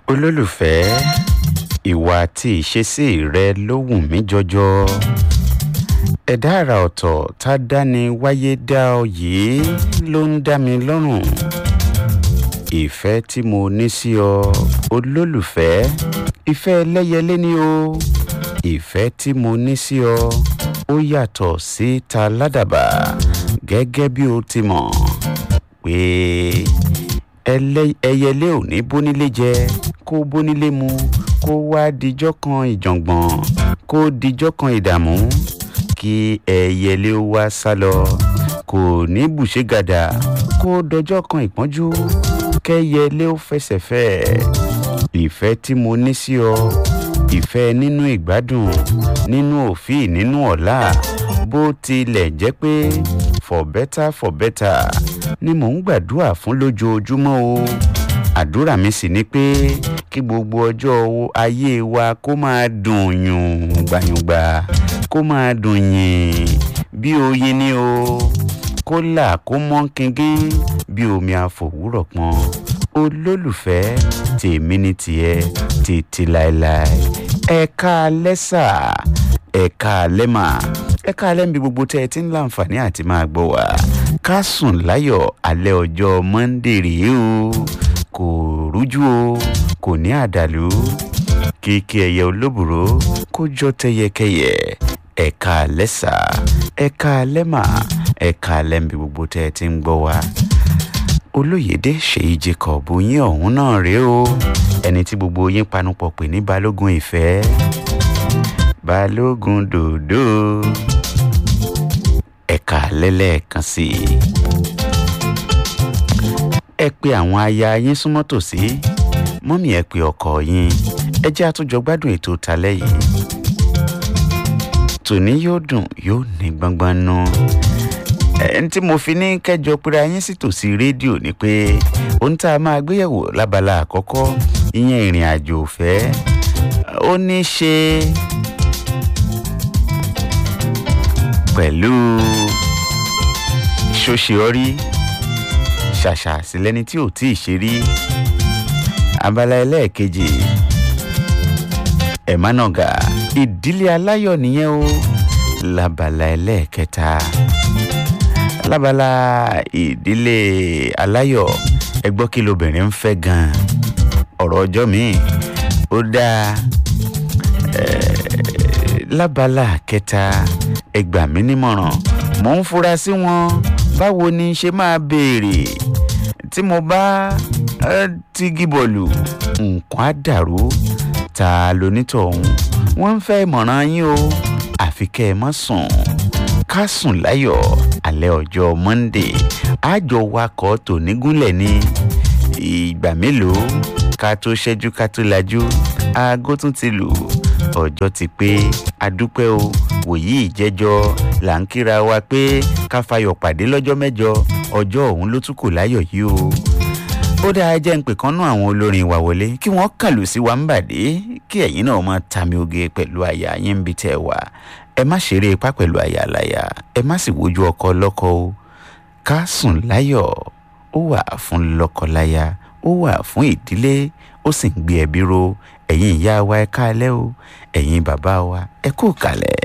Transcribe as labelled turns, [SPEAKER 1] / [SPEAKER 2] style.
[SPEAKER 1] olólùfẹ́ ìwà àti ìṣesí rẹ ló wù mí jọjọ ẹ̀dá àrà ọ̀tọ̀ tá a dáni wáyé dá ọ yìí ló ń dá mi lọ́rùn ìfẹ́ tí mo ní sí ọ olólùfẹ́ ìfẹ́ ẹlẹ́yẹlé ni o ìfẹ́ tí mo ní sí ọ ó yàtọ̀ sí ta ládàbà gẹ́gẹ́ bí o ti mọ̀ pé ẹlẹ́- ẹyẹlé ò ní bónílé jẹ kó bónílé mu kó wá dijọ́ kan ìjàngbọ̀n kó dijọ́ kan ìdààmú kí ẹyẹlé ó wá sá lọ kò ní bùṣégàdà kó dọjọ́ kan ìpọ́njú kẹyẹlé ó fẹsẹ̀ fẹ́ ìfẹ́ tí mo ní sí ọ ìfẹ́ nínú ìgbádùn nínú òfin nínú ọ̀la bó tilẹ̀ jẹ́ pé for better for better ni mò ń gbàdúrà fún lójoojúmọ́ o àdúrà mi sì ni pé kí gbogbo ọjọ́ wo- ayé wa kó máa dùn yùn gbàyùngbà kó máa dùn yìn bí oyin ni o kó là kó mọ́ kíngín bí omi àfòwúrọ̀ pọn olólùfẹ́ tèmi ní tiẹ̀ títí láéláé ẹ̀ka lẹ́sà ẹ̀ka lẹ́mà ẹ̀ka lẹ́mbi gbogbo tẹ́ ẹ ti ń láǹfààní àti máa gbọ́ wá ká sùn láyọ̀ alẹ́ ọjọ́ monday rèé o kò rújú o kò ní àdàlú kíkí ẹyẹ olóbùrò kó jọ tẹyẹkẹyẹ ẹ̀ka lẹ́sà ẹ̀ka lẹ́mà ẹ̀ka lẹ́mbi gbogbo tẹ́ ẹ ti ń gbọ́ wá olóyèdè ṣèyí jacob yín ọ̀hún náà rèé o ẹni tí gbogbo yín panupọ̀ pè ní balógun ìfẹ́ balógun dòdò ẹ̀ka lẹ́lẹ́ẹ̀kan sí i ẹ pe àwọn aya yín súnmọ́ tòsí mọ́mí ẹ pe ọkọ yín ẹ jẹ́ àtúnjọ gbádùn ètò talẹ́ yìí tòní yóò dùn yóò ní gbọ́ngbọ́n nú ẹni tí mo fi ní kẹjọ pera yín sí tòsí rédíò ni pé ohun tá a máa gbéyẹ̀wò lábala àkọ́kọ́ ìyẹn ìrìn àjò òfẹ́ ó ní í ṣe pẹ̀lú ṣóṣeọ́rí ṣàṣà sílẹ́ni tí ò tí ì ṣe rí abala ẹlẹ́ẹ̀kejì ẹ̀mánàgà ìdílé aláyọ̀ nìyẹn o labala ẹlẹ́ẹ̀kẹta lábala ìdílé aláyọ̀ ẹ gbọ́ kí lobìnrin ń fẹ́ gan-an ọ̀rọ̀ ọjọ́ mi ó dáa eh, lábala kẹta ẹ gbà mí nímọ̀ràn mò ń fura sí wọn báwo ni ṣe máa béèrè tí mo bá eh, tigi bọ̀lù nǹkan á dàrú ta lonítọ̀hún wọ́n ń fẹ́ ìmọ̀ràn yín o àfi kẹ́ ẹ má sùn ká sùn láyọ̀ alẹ́ ọjọ́ monday àjọ wakọ̀ tònígúnlẹ̀ ní ìgbà mélòó ká tó ṣẹ́jú ká tó lajú aago tún ti lù ọjọ́ ti pé adúpẹ́ o wòyí ìjẹ́jọ́ là ń kíra wa pé ká fayọ̀ pàdé lọ́jọ́ mẹ́jọ ọjọ́ ọ̀hún ló tún kù láyọ̀ yìí o ó dáa jẹ́ ń pè kán nú àwọn olórin wa wọlé kí wọ́n kàn lù sí wa ń bàdé kí ẹ̀yin náà máa tami oge pẹ̀lú àyà yín bí tẹ́ ẹ wà ẹ má ṣeré ipá pẹ̀lú àyà láyà ẹ má sì wojú ọkọ lọ́kọ o ká sùn láyọ̀ ó wà fún lọ́kọláya ó wà fún ìdílé ó sì ń gbé ẹbí ro ẹ̀yin ìyá wa ẹ káalẹ́ o ẹ̀yin bàbá wa ẹ kú kalẹ̀.